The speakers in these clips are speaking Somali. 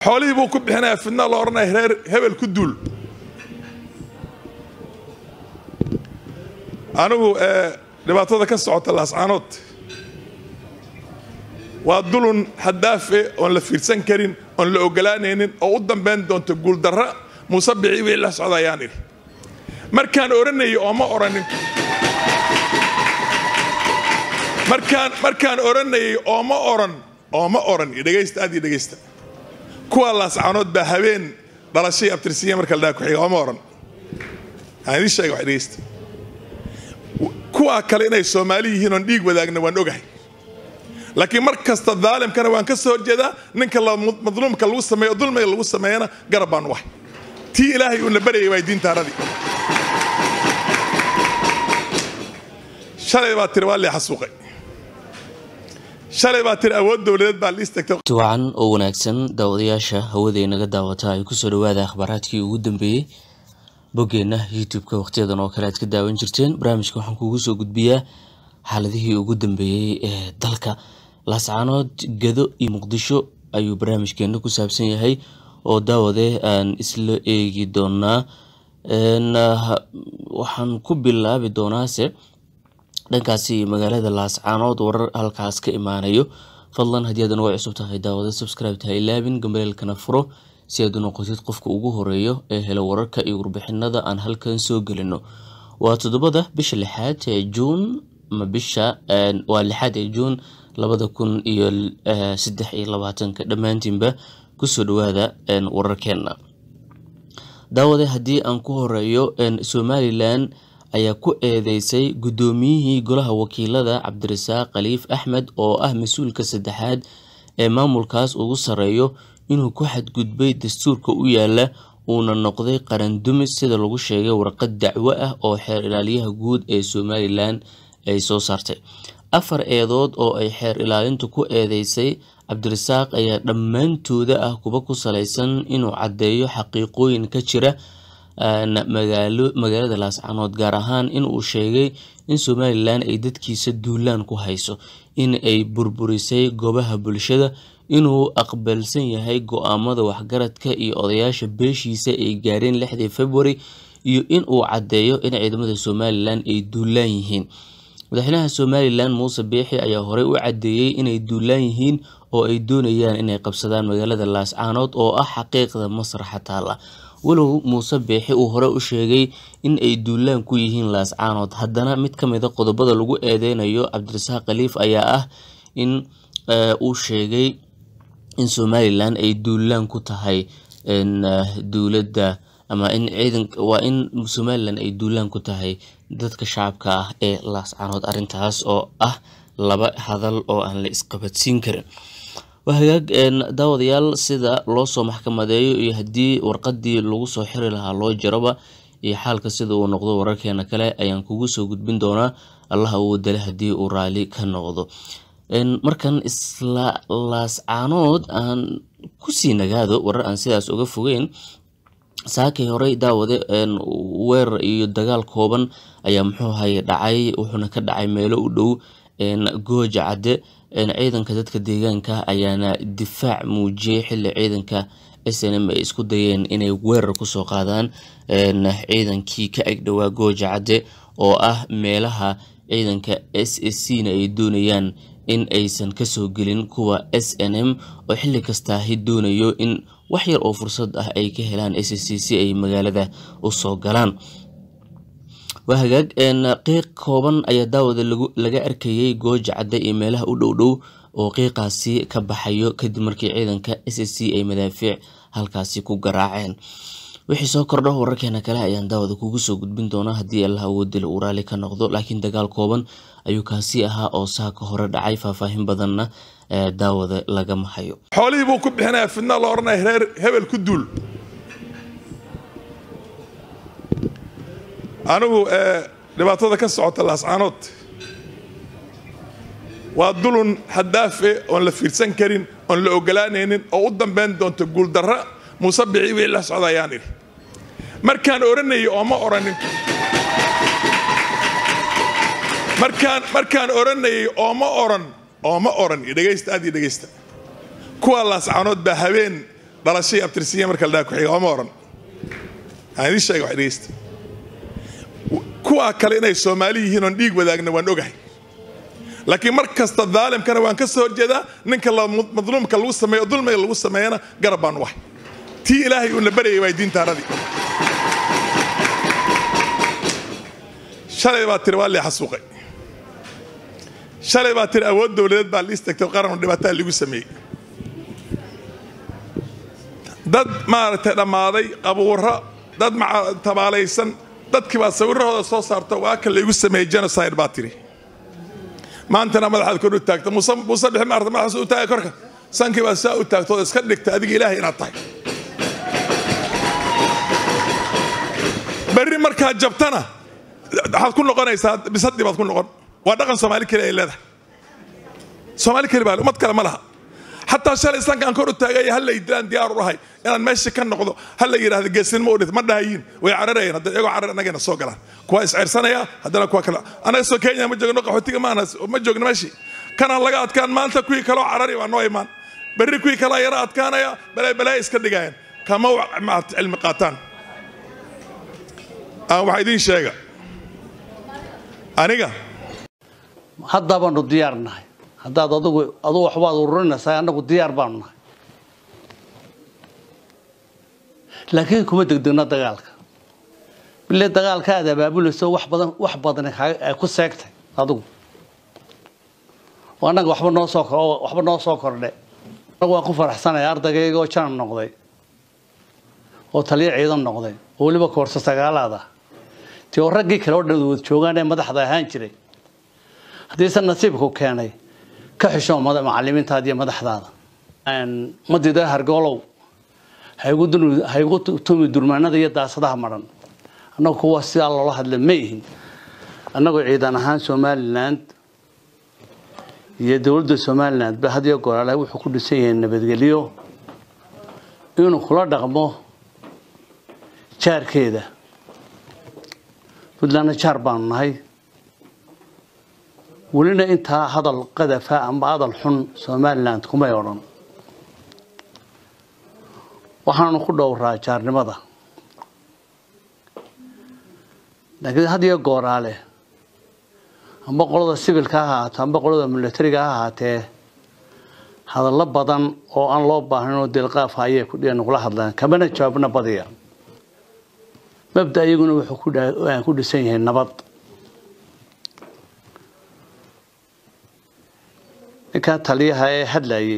xoolihii buu ku bixinaya fidna la odhanaya reer hebel ku duul anigu dhibaatada ka socota laascaanood waa dulun haddaafe oon la fiirsan karin oon la ogolaanaynin oo u dambayn doonto guuldarra muuse bici wixii la socda ayaan idhi markaan odhanayay ooma odhanin markaan markaan odhanayay ooma odhan ooma odhan iyo dhegaysta aad iyo dhegaysta kuwa laascaanood baa habeen dhalashay abtirsiiya marka la dhaha ku-xiga ooma odhan aan idiin sheega wax dhegaysta kuwaa kale inay soomaali yihiin oon dhiig wadaagna waan ogahay laakiin mar kasta daalimkana waan ka soo horjeedaa ninka madluumka lagu sameeyo dulmiga lagu sameeyana garab baan wahay tii ilaahay uuna baryay waa diintaaradii shalay baa tiri waa lee xasuuqay shalay baa tiri awood dowladeed baa liistagtay wacan oo wanaagsan daawadayaasha hawada inaga daawata ay kusoo dhawaada akhbaaraadkii ugu dambeeyey boggeenna youtube-ka wakhtiyadan oo kale aad ka daawan jirteen barnaamijka waxaan kuugu soo gudbiyaa xaaladihii ugu dambeeyey ee dalka laascaanood gado iyo muqdisho ayuu barnaamijkeena ku saabsan yahay oo daawade aan isla eegi doonaa waxaan ku bilaabi doonaase dhankaasi magaalada laascaanood warar halkaas ka imaanayo fadlan haddii aadan uga cusub tahay daawada subscribe taha ilaabin gambaleelkana furo si aad u noqotid qofka ugu horeeyo ee hela wararka iyo warbixinada aan halkan soo gelino waa toddobada bisha lixaad ee juun ama bisha waa lixaad ee juun labada kun iyo saddex iyo labaatanka dhammaantiinba kusoo dhawaada wararkeena daawade haddii aan ku horeeyo somalilan ayaa ku eedeysay guddoomiyihii golaha wakiilada cabdirasaaq khaliif axmed oo ah mas-uulka saddexaad ee maamulkaas ugu sarreeyo inuu ku xadgudbay dastuurka u yaala uuna noqday qaran dumis sida lagu sheegay warqad dacwo ah oo xeer ilaaliyaha guud ee somalilan ay soo saartay afar eedood oo ay xeer ilaalintu ku eedeysay cabdirasaaq ayaa dhammaantooda ah kuba ku salaysan inuu caddeeyo xaqiiqooyin ka jira magaalada laascaanood gaar ahaan inuu sheegay in somalilan ay dadkiisa duulaan ku hayso in ay burburisay goobaha bulshada inuu aqbalsan yahay go-aamada waxgaradka iyo odayaasha beeshiisa ay gaareen lixdii february iyo in uu caddeeyo in ciidamada somalilan ay duulaan yihiin madaxweynaha somalilan muuse biixi ayaa horey u caddeeyey inay duulaan yihiin oo ay doonayaan inay qabsadaan magaalada laascaanood oo ah xaqiiqda masraxa taala walow muuse biixi uu hore u sheegay in ay duulaan ku yihiin laascaanood haddana mid ka mida qodobada lagu eedeynayo cabdirasaaq khaliif ayaa ah in uu sheegay in somalilan ay duulaan ku tahay dowladda ama in ciidan waa in somalilan ay duulaan ku tahay dadka shacabka ah ee laascaanood arrintaas oo ah laba hadal oo aan la isqabadsiin karin waa hagaag daawadayaal sida loo soo maxkamadeeyo iyo haddii warqadii lagu soo xiri lahaa loo jaraba iyo xaalka sida uu noqdo wararkeena kale ayaan kugu soo gudbin doonaa allaha uu dale haddii uu raali ka noqdo markan isla laascaanood aan kusii nagaado warar aan sidaas uga fogeyn saakay horey daawade weerar iyo dagaal kooban ayaa muxuu haye dhacay wuxuuna ka dhacay meelo u dhow gooja cadde ciidanka dadka deegaanka ayaana difaac muujiyey xili ciidanka s n m ay isku dayeen inay weerar kusoo qaadaan ciidankii ka agdhowaa gooja cadde oo ah meelaha ciidanka s s c na ay doonayaan in aysan kasoo gelin kuwa s n m oo xili kastaahi doonayo in wax yar oo fursad ah ay ka helaan s s c si ay magaalada usoo galaan waa hagaag qiiq kooban ayaa daawada laga arkayay gooja cadde iyo meelaha u dhow dhow oo qiiqaasi ka baxayo kadib markii ciidanka s s c ay madaafiic halkaasi ku garaaceen wixii soo kordho wararkeena kale ayaan daawada kugu soo gudbin doonaa haddii allah awoodila uu raali ka noqdo laakiin dagaal kooban ayuu kaasi ahaa oo saaka hore dhacay faahfaahin badanna daawada lagama hayo xoolihii buu ku bixinaya fidna la odhanaya reer hebel ku duul anigu dhibaatada ka socota laascaanood waa dulun haddaafe oon la fiirsan karin oon la ogolaanaynin oo u dambayn doonto guuldarra muuse bici wixii la socda ayaan idhi markaan odhanayay ooma odhanin markaan markaan odhanayay ooma odhan ooma odhan iyo dhegaysta aad iyo dhegaysta kuwa laascaanood baa habeen dhalashay abtirsiiya marka la dhaha ku-xiga ooma oran aan idiin sheega wax dhegeysta kuwaa kale inay soomaali yihiin oon dhiig wadaagna waan ogahay laakiin mar kasta daalimkana waan ka soo horjeedaa ninka madluumka lagu sameeyo dulmiga lagu sameeyana garab baan u ahay tii ilaahay uuna baryay waa diintaaradii shalay baa tiri waa lee xasuuqay shalay baa tiri awood dowladeed baa liis tagtay qaran dhibaataa lagu sameeyey dad maaragtay dhammaaday qabuuro dad tabaalaysan dadkii baa sawirahooda soo saarta waa kan laygu sameeyey genocide baa tiri maantana madaxaad kor u taagta muuse bixi maarta madaxaas u taagay korka sankii baa saa u taagtooda iska dhigta adiga ilaahay inaad tahay berri markaad jabtana waxaad ku noqonaysaa bisadii baad ku noqon waa dhaqan soomaali keli ay leedahay soomaali keli baa ummad kale ma laha xataa shalay sankaan kor u taagay ha lay dilaan diyaar u ahay inaan meesha ka noqdo ha la yidhahdo geesinimo u dhit ma dhahayiin way cararayeen hadda iyagoo carar annagayna soo galaan kuwa isceyrsanaya haddana kuwa kale annaga soo kenya ma joogno qaxootiga maana ma joogno meeshii kanaan laga adkaan maanta kuwii kaloo carari baa noo imaan berri kuwii kalaa yara adkaanaya balay balay iska dhigayaan kama cilmi qaataan waxaa idiin sheega aniga hadda baanu diyaar nahay haddaad adugu adugu waxbaad ururinaysaa annagu diyaar baanu nahay laakiin kuma degdegna dagaalka bile dagaalka aad abaabulayso wax badan wax badan ay ku seegtay adigu oo annaga waxba noo soo kor waxba noo soo kordhe annagu waan ku faraxsanaya ardaygaygoo oo janab noqday oo taliyo ciidan noqday oo weliba koorsa sagaalaad ah tii oo raggii kale oo dhan wad joogaan ee madaxda ahaan jiray haddiise nasiibku keenay ka xisho macalimiintaada iyo madaxdaada madida hargoolow haygu tumi durmaanada iyo daasadaha maran annagu kuwa sidaa loola hadla ma ihin annagoo ciidan ahaan somaliland iyo dowladda somaliland ba had iyo goraale wuxuu ku dhisan yahay nabadgelyo inuu kula dhaqmo jaarkeeda puntlandna jaar baanu nahay welina intaa hadal qadafa amba hadal xun somaliland kumay odhan waxaanu ku dhowraa jaarnimada laakiin had iyo gooraale amba qolada sibilka ha ahaato amba qolada milatariga ha ahaatee hadallo badan oo aan loo baahnayn oo dilqaafa ayay nagula hadlaan kamana jawaabna badiya mabda iyaguna wuxuu ku dhisan yahay nabad ninkaa taliyaha ee hadlayay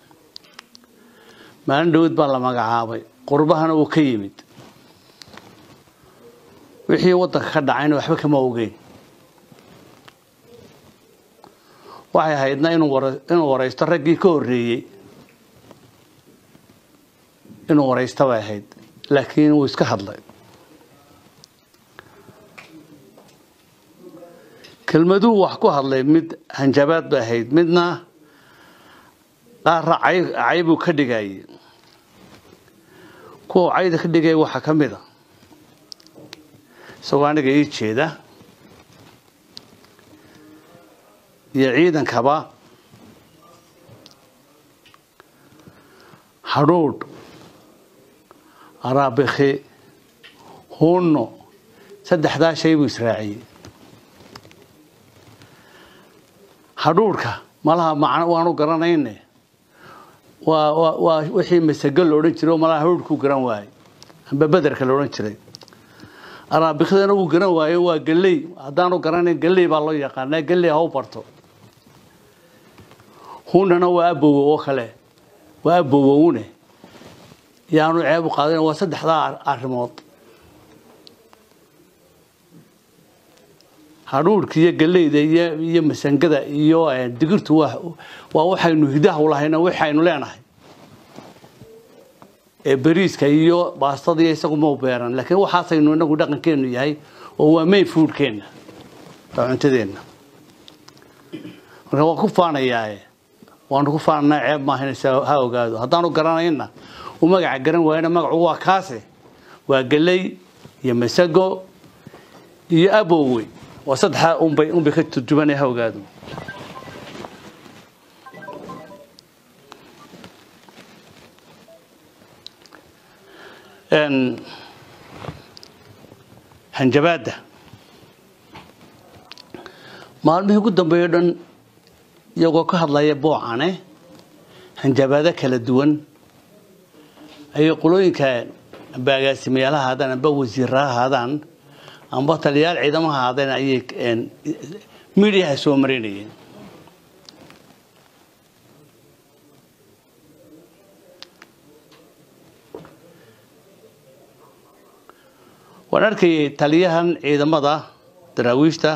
maalin dhowad baa la magacaabay qurbahana uu ka yimid wixii waddanka ka dhacayna waxba kama ogeyn waxay ahaydna inuu waraysto raggii ka horreeyey inuu waraysto bay ahayd laakiin wuu iska hadlay kelmaduhu wax ku hadlay mid hanjabaad bay ahayd midna qaarra caybuu ka dhigayay kuwa cayda ka dhigaya waxaa ka mid a isagoo aniga ii jeeda iyo ciidankaba hadhuudh araabikhi hunno saddexdaa shay buu israaciyey hadhuudhka malaha macno waanu garanayne waa waa waa wixii masago la odhan jiray oo malaha hadhuudhkuu garan waayey amba bederka la odhan jiray araabikhdana wuu garan waayo waa galley haddaanu garanayn galley baa loo yaqaanaa galley ha u barto hunnana waa abowow oo kale waa abowowne yaanu ceeb u qaadayn waa saddexdaa arrimood hadhuudhka iyo galleyda iyo iyo masangada iyo digirtu waa waa waxaynu hidaha u lahayna waxaynu leenahay ee bariiska iyo baastada iyo isagu mau beeran laakiin waxaasaynu inagu dhaqankeenu yahay oo waa main foodkeenna waa cuntadeenna marka waan ku faanayaae waanu ku faananaa ceeb maahaynaysa ha ogaado haddaanu garanayna u magaca garan waayana magacu waa kaase waa galley iyo masago iyo abowey waa saddexdaa unbay unbay ka turjubanaya ha ogaado een, hanjabaadda maalmihii ugu dambeeyo dhan iyagoo ka hadlaya boocane hanjabaado kala duwan ayay qolooyinka amba agaasimayaal ha ahaadaan amba wasiirra ha ahaadaan amba taliyayaal ciidamo ha ahaadeen ayay een, miidiyaha soo marinayeen waan arkayay taliyahan ciidamada daraawiishta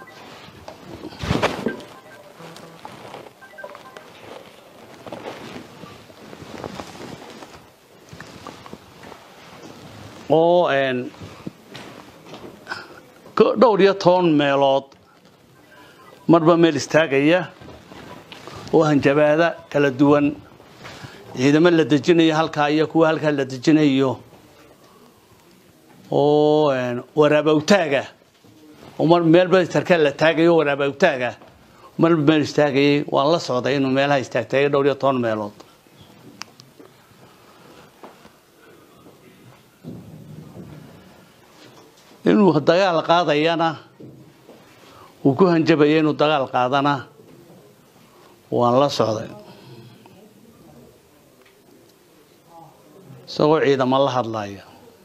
oo een, ko- dhowr iyo toban meelood marba meel istaagaya oo hanjabaada kala duwan ciidamo la dejinayo halkaa iyo kuwa halkaa la dejinayo oo een, waraabawtaaga oo mar meelba sarkaal la taagayo waraabawtaaga marba meel istaagayay waan la socday inuu meelaha istaagtay dhowr iyo toban meelood inuu dagaal qaadayana uu ku hanjabaya inuu dagaal qaadana waan la socday isagoo ciidamo la hadlaya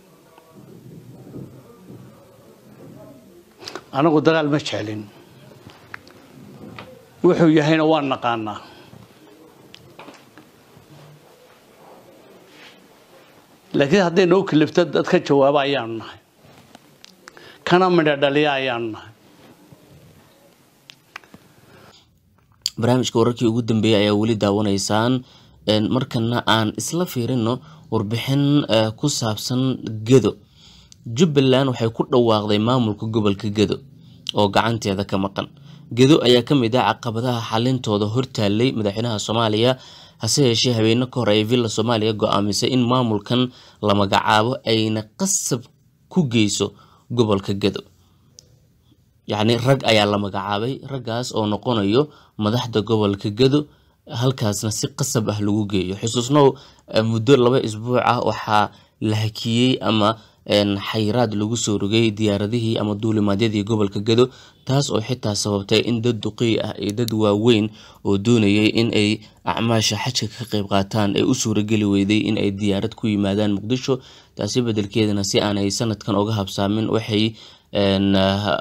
anagu dagaal ma jeclin wuxuu yahayna waan naqaanaa laakiin hadday noo kalifto dad ka jawaaba ayaanu nahay kana midha dhaliya ayaanu nahay barnaamijka wararkii ugu dambeeyay ayaa weli daawanaysaan Een, markana aan isla fiirino warbixin eh, ku saabsan gedo jubbaland waxay ku dhawaaqday maamulka gobolka gedo oo gacanteeda ka maqan gedo ayaa ka mid ah caqabadaha xalintooda hortaalay madaxweynaha soomaaliya hase yeeshee habeene ka hor ay villa soomaaliya go-aamisay in maamulkan la magacaabo ayna qasab ku geyso gobolka gedo yacni rag ayaa la magacaabay raggaas oo noqonayo madaxda gobolka gedo halkaasna si qasab ah lagu geeyo xusuusnow eh, muddo laba isbuuc ah waxaa la hakiyey ama een, xayiraad lagu soo rogay diyaaradihii ama duulimaadyadii gobolka gedo taas oo xitaa sababtay in dad duqii ah iyo dad waaweyn oo doonayay in ay acmaasha xajka ka qayb qaataan ay u suurageli weyday in ay diyaarad ku yimaadaan muqdisho taasi bedelkeedana si aanay sanadkan uga habsaamin waxay een, ah,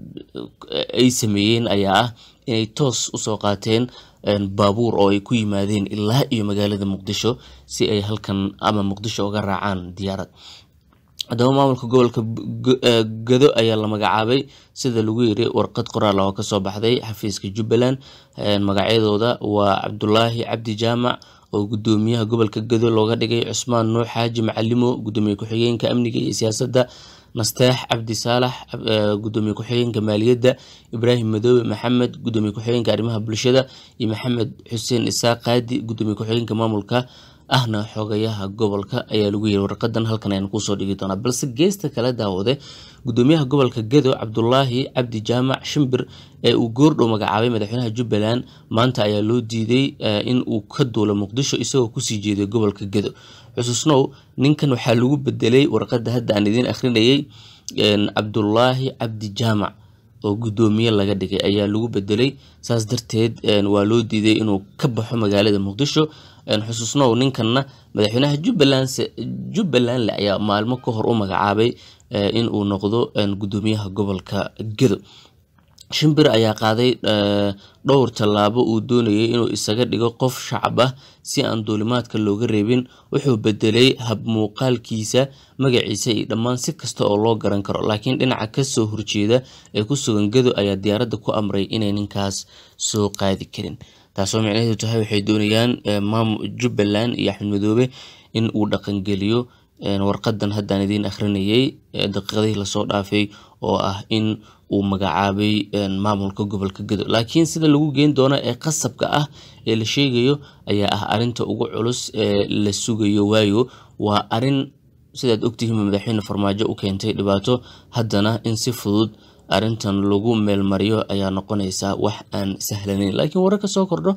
ay sameeyeen ayaa ah inay toos usoo qaateen een, baabuur oo ay ku yimaadeen ilaa iyo magaalada muqdisho si ay halkan ama muqdisho uga raacaan diyaarad haddaba maamulka gobolka G- eh, gado ayaa la magacaabay sida lagu yiri warqad qoraal oo kasoo baxday xafiiska jubbaland Een, magacyadooda waa cabdulaahi cabdi jaamac oo gudoomiyaha gobolka gado looga dhigay cusmaan nuux xaaji macalimo gudoomiye ku-xigeenka amniga iyo siyaasadda nasteex cabdi saalax eh, gudoomiye ku-xigeenka maaliyadda ibraahim madoobe maxamed gudoomiye ku-xigeenka arrimaha bulshada iyo maxamed xuseen isaaq qaadi gudoomiye ku-xigeenka maamulka ahna xogayaha gobolka ayaa lagu yiri warqadan halkan ayaan kusoo dhigi doonaa balse geesta kale daawade gudoomiyaha gobolka gedo cabdulaahi cabdi jaamac shimbir ee uu goordhow magacaabay madaxweynaha jubbaland maanta ayaa loo diiday eh, in uu ka duulo muqdisho isagoo kusii jeeday gobolka gedo xusuusnow ninkan waxaa lagu bedelay warqada hadda aan idiin akhrinayay een, cabdulaahi cabdi jaamac oo gudoomiye laga dhigay ayaa lagu bedelay saas darteed een, waa loo diiday inuu ka baxo magaalada muqdisho een, xusuusnow ninkanna madaxweynaha jubbaland se- jubbalandle ayaa maalmo ka hor u magacaabay eh, in uu noqdo een, gudoomiyaha gobolka gedo shimbir ayaa qaaday eh, dhowr tallaabo uu doonayay inuu isaga dhigo qof shacab ah si aan duulimaadka looga reebin wuxuu bedelay hab muuqaalkiisa magaciisa iyo dhammaan si kasta oo loo garan karo laakiin dhinaca kasoo horjeeda ee ku sugan gado ayaa diyaaradda ku amray inay ninkaas soo qaadi karin taasoo micnaheedu tahay waxay doonayaan eh, maam jubbaland iyo axmed madoobe in uu dhaqangeliyo een, warqadan haddaan idiin akhrinayay ee daqiiqadihii lasoo dhaafay oo ah in uu magacaabay een, maamulka gobolka gedo laakiin sida lagu geen doono ee qasabka ah ee la sheegayo ayaa ah arinta ugu culus ee la sugayo waayo waa arin sidaad ogtihiin madaxweyne farmaajo u keentay dhibaato haddana in si fudud arintan lagu meelmariyo ayaa noqonaysa wax aan sahlanayn laakiin warar ka soo kordho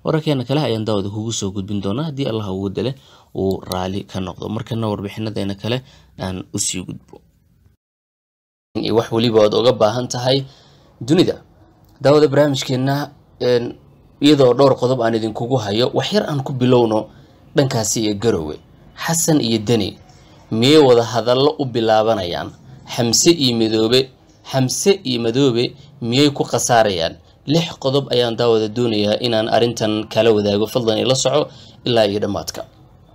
wararkeena kale ayaan daawada kugu soo gudbin doonaa haddii allah ugu dale uu raali ka noqdo markana warbixinadeena kale aan usii gudbo wax weliba oad oga baahan tahay dunida daawada barnaamijkeena iyadoo dhowr qodob aan idinkugu hayo wax yar aan ku bilowno dhankaasi iyo garowe xasan iyo deni miyay wada hadallo u bilaabanayaan xamse iyo madoobe xamse iyo madoobe miyay ku khasaarayaan lix qodob ayaan daawada doonayaa inaan arrintan kala wadaago fadlan ila soco ilaa iyo dhammaadka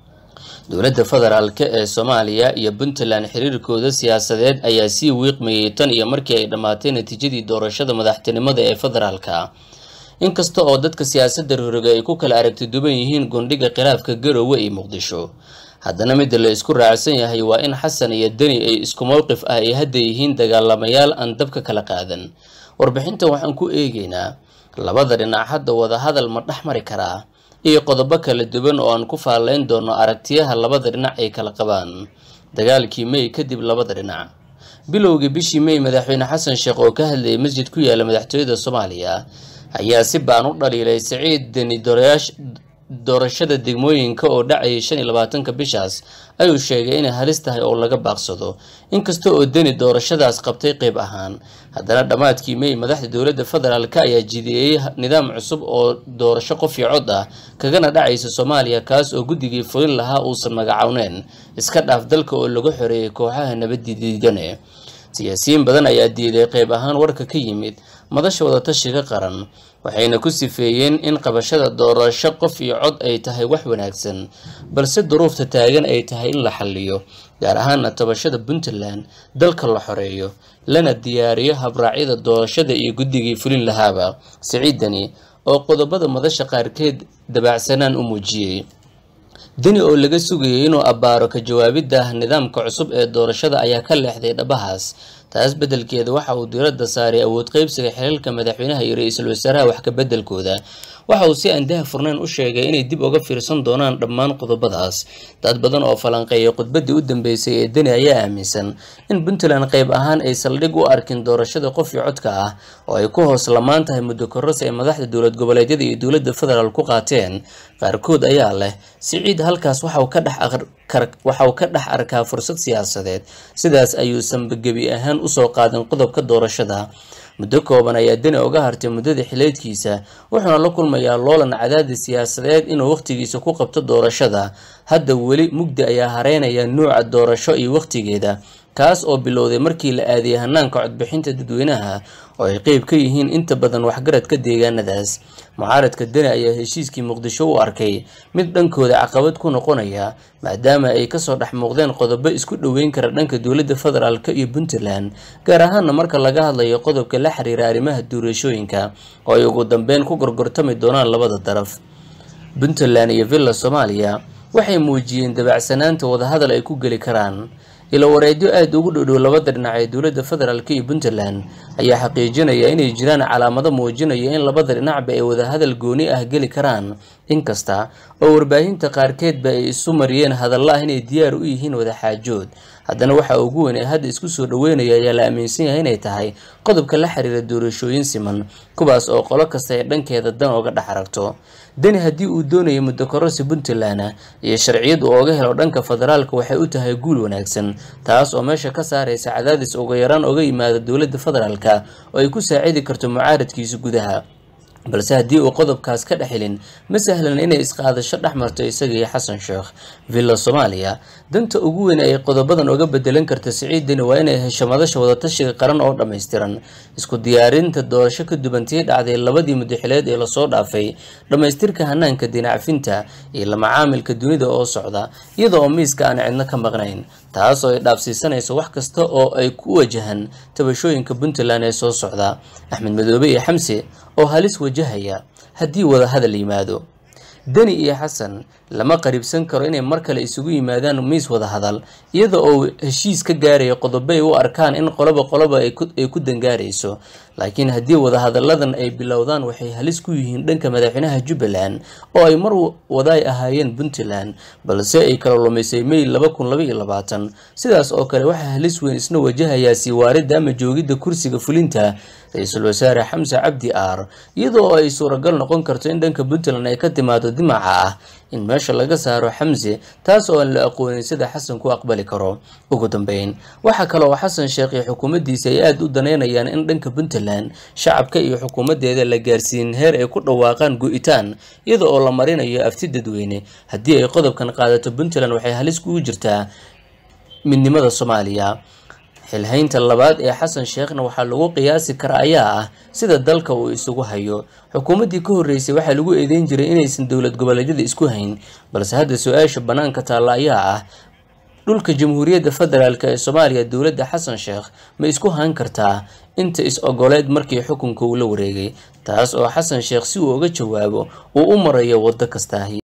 dowladda federaalk ee soomaaliya iyo puntland xiriirkooda siyaasadeed ayaa sii wiiqmayay tan iyo markii ay dhammaatay natiijadii doorashada madaxtinimada ee federaalka inkasta oo dadka siyaasadda roroga ay ku kala aragti duban yihiin gundhiga khilaafka garowe iyo muqdisho haddana midda la isku raacsan yahay waa in xasan iyo deni ay isku mowqif ah ay hadda yihiin dagaalamayaal aan dabka kala qaadan warbixintan waxaan ku eegeynaa labada dhinac hadda wadahadal ma dhex mari karaa iyo qodobo kala duwan oo aan ku faalayn doono aragtiyaha labada dhinac ay kala qabaan dagaalkii may kadib labada dhinac bilowgii bishii may madaxweyne xasan sheekh oo ka hadlayay masjid ku yaala madaxtooyada soomaaliya ayaa si baan u dhaliilay siciid deni doorashada degmooyinka oo dhacayay shan iyo labaatanka bishaas ayuu sheegay inay halis tahay oo laga baaqsado inkasta oo deni doorashadaas qabtay qeyb ahaan haddana dhammaadkii may madaxda dowladda federaalk ayaa jideeyey nidaam cusub oo doorasho qof iyo cod ah kagana dhacaysa soomaaliya kaas oo guddigii fulin lahaa uusan magacowneen iska dhaaf dalka oo lagu xoreeyay kooxaha nabaddiidane siyaasiyiin badan ayaa diiday qeyb ahaan warka ka yimid madasha wadatashiga qaran waxayna ku sifeeyeen in qabashada doorasho qof iyo cod ay tahay wax wanaagsan balse duruufta taagan ay tahay in la xalliyo gaar ahaana tabashada puntland dalka la xoreeyo lana diyaariyo habraacyada doorashada iyo guddigii fulin lahaaba siciidani oo qodobada madasha qaarkeed dabaacsanaan u muujiyey deni oo laga sugayay inuu abbaaro ka jawaabidda nidaamka cusub ee doorashada ayaa ka leexday dhabahaas taas beddelkeeda waxa uu diiradda saaray awood qeybsiga xiriirka madaxweynaha iyo ra-iisul wasaaraha wax ka beddelkooda waxa uu si aan daha furnayn u sheegay inay dib uga fiirsan doonaan dhammaan qodobadaas dad badan oo falanqeeya khudbaddii u dambeysay ee deni ayaa aaminsan in puntland qayb ahaan ay saldhig u arkin doorashada qof iyo codka ah oo ay ku hoos lamaan tahay muddo korros ay madaxda dowlad goboleedyada iyo dowladda federaal ku qaateen qaarkood ayaa leh siciid halkaas waxa uu ka dhex arkaa fursad siyaasadeed sidaas ayuusanba gebi ahaan usoo qaadin qodobka doorashada muddo kooban ayaa deni uga hartay muddada xileedkiisa wuxuuna la kulmayaa loolan cadaadis siyaasadeed inuu wakhtigiisa ku qabto doorashada hadda weli mugdi ayaa hareynaya nuuca doorasho iyo wakhtigeeda kaas oo bilowday markii la aadiyay hanaanka codbixinta dadweynaha oo ay qeyb ka yihiin inta badan waxgaradka deegaanadaas mucaaradka deni ayaa heshiiskii muqdisho u arkay mid dhankooda caqabad ku noqonaya maadaama ay kasoo dhex muuqdeen qodobo isku dhoweyn kara dhanka dowladda federaalk iyo puntland gaar ahaana marka laga hadlayo qodobka la xiriira arrimaha duurashooyinka oo ay ugu dambeyn ku gorgortami doonaan labada daraf puntland iyo villa soomaaliya waxay muujiyeen dabacsanaanta wadahadal ay ku geli karaan ilo wareedyo aada ugu dhowdhow labada dhinac ee dowladda federaalk iyo puntland ayaa xaqiijinaya inay jiraan calaamado muujinaya in labada dhinacba ay wadahadal gooni ah geli karaan inkasta oo warbaahinta qaarkeedba ay isu mariyeen hadalla ah inay diyaar u yihiin wadaxaajood haddana waxa ugu weyn ee hadda isku soo dhaweynaya ayaa la aaminsan yahay inay tahay qodobka la xiriira doorashooyin siman kuwaas oo qolo kasta ay dhankeeda dan oga dhex aragto deni haddii uu doonayo muddo kororsi puntland iyo sharciyad uu oga helo dhanka federaalka waxay u tahay guul wanaagsan taas oo meesha ka saaraysa cadaadis uga yaraan oga yimaada dowladda federaalka oo ay ku saacidi karto mucaaradkiisa gudaha balse haddii uu qodobkaas ka dhex helin ma sahlan inay isqaadasho dhex marto isaga iyo xasan sheekh villa soomaaliya danta ugu weyn ay qodobadan uga bedelan karta siciidani waa inay hesho madasha wadatashiga qaran oo dhammaystiran isku diyaarinta doorasho ka duwantii dhacday labadii mudaxileed ee lasoo dhaafay dhammaystirka hanaanka dinacfinta iyo la macaamilka dunida oo socda iyada oo miiska aan cidno ka maqnayn taas oo ay dhaafsiisanayso wax kasta oo ay ku wajahan tabashooyinka puntland ee soo socda axmed madoobe iyo xamse oo halis wajahaya haddii wada hadal yimaado deni iyo xasan lama qaribsan karo inay mar kale isugu yimaadaan miis wada hadal iyada oo heshiis ka gaaraya qodobo ay u arkaan in qoloba qoloba ay ku dangaarayso laakiin haddii wadahadalladan ay bilowdaan waxay halis ku yihiin dhanka madaxweynaha jubbaland oo ay mar wadaay ahaayeen puntland balse ay kala lumisay may laba kun laba iyo labaatan sidaas oo kale waxaa halis weyn isna wajahayaa sii waaridda ama joogidda kursiga fulinta ra-iisul wasaare xamse cabdi aar iyadoo ay suuragal noqon karto in dhanka puntland ay ka timaado dimaca ah in meesha laga saaro xamse taas oo aan la aqoonin sida xasan ku aqbali karo ugu dambeyn waxaa kale oo xasan sheekh iyo xukuumaddiisa ay aada u daneynayaan in dhanka puntland shacabka iyo xukuumaddeeda la gaarsiin heer ay ku dhawaaqaan go-itaan iyada oo la marinayo afti dadweyne haddii ay qodobkan qaadato puntland waxay halis kugu jirtaa midnimada soomaaliya xilhaynta labaad ee xasan sheekhna waxaa lagu qiyaasi kara ayaa ah sida dalka uu isugu hayo xukuumaddii ka horreysay waxaa lagu eedeyn jiray inaysan dowlad goboleedyada isku hayn balse hadda su-aasha bannaanka taalla ayaa ah dhulka jamhuuriyadda federaalk ee soomaaliya dowladda xasan sheekh ma isku haan kartaa inta is-ogoleed markii xukunka uu la wareegay taas oo xasan sheekh si uu uga jawaabo uu u marayo waddo kastaahi